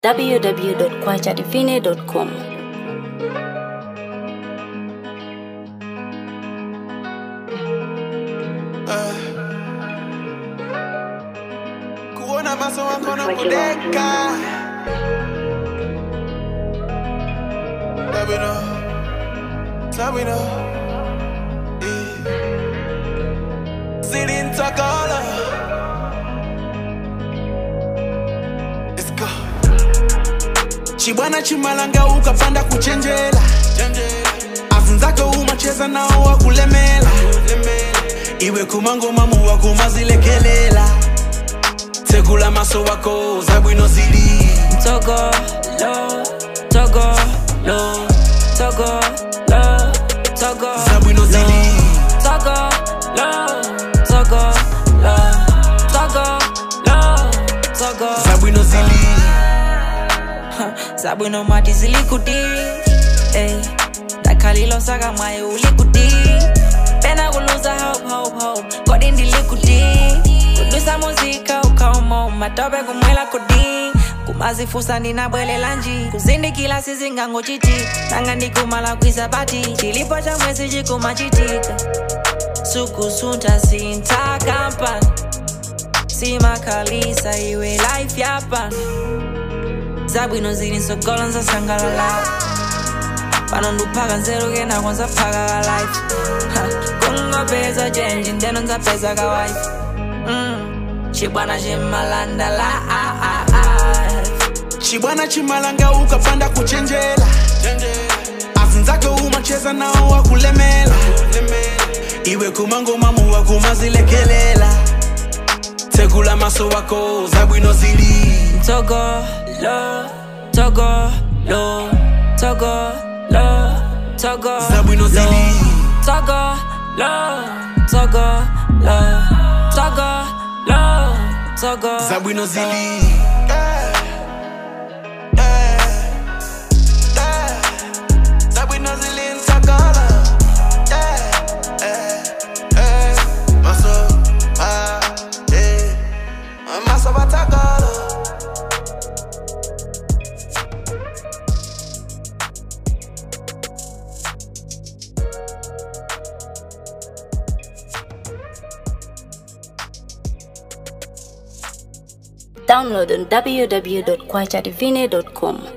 www.kwachadivine.com. kuona maso wako na kudeka Sabino Sabino Zilintakala Let's go Chibwana chimalanga ukapanda kuchenjela afunzako umacheza nao wakulemela iwe kumangoma muwa kumazilekelela tekula maso wako zabwino zili Togo, lo, Togo, lo, Togo, lo, Togo, zabwino zili Togo, lo, Togo, lo, Togo, lo, Togo. zabwino zili Zabwino mati zilikuti, eh. Dakalilo saka mwaye ulikuti. Pena kuluza hope, hope, hope. Kodi ndilikuti. Kudusa muzika ukaumo matope kumwela kudi kumazifusa ndinabwelela nji kuzindikila sizingango chiti tanga ndikumala kwisabati chilipo cha mwezi chikumachitika sukusunta sintakampani simakalisa iwe life yapani zabwino zili nsogolo nzasangalala pano nduphaka nzerukena kwanza phaka ka life Ha, kungopeza chenji ndeno nzapeza ka wife Mm, chibwana chimalandala ah, ah, ah. chibwana chimalanga ukapanda kuchenjela afunzako umacheza nao wakulemela iwe kumangoma muwa kumazilekelela tekula maso wako zabwino zili Togo, lo, Togo, lo, Togo, lo, Togo, zabwino zili Togo, lo, Togo, lo, Togo, lo, Togo. zabwino zili zabwino zili nsakala maso maso batakala Download on www.kwachadivine.com.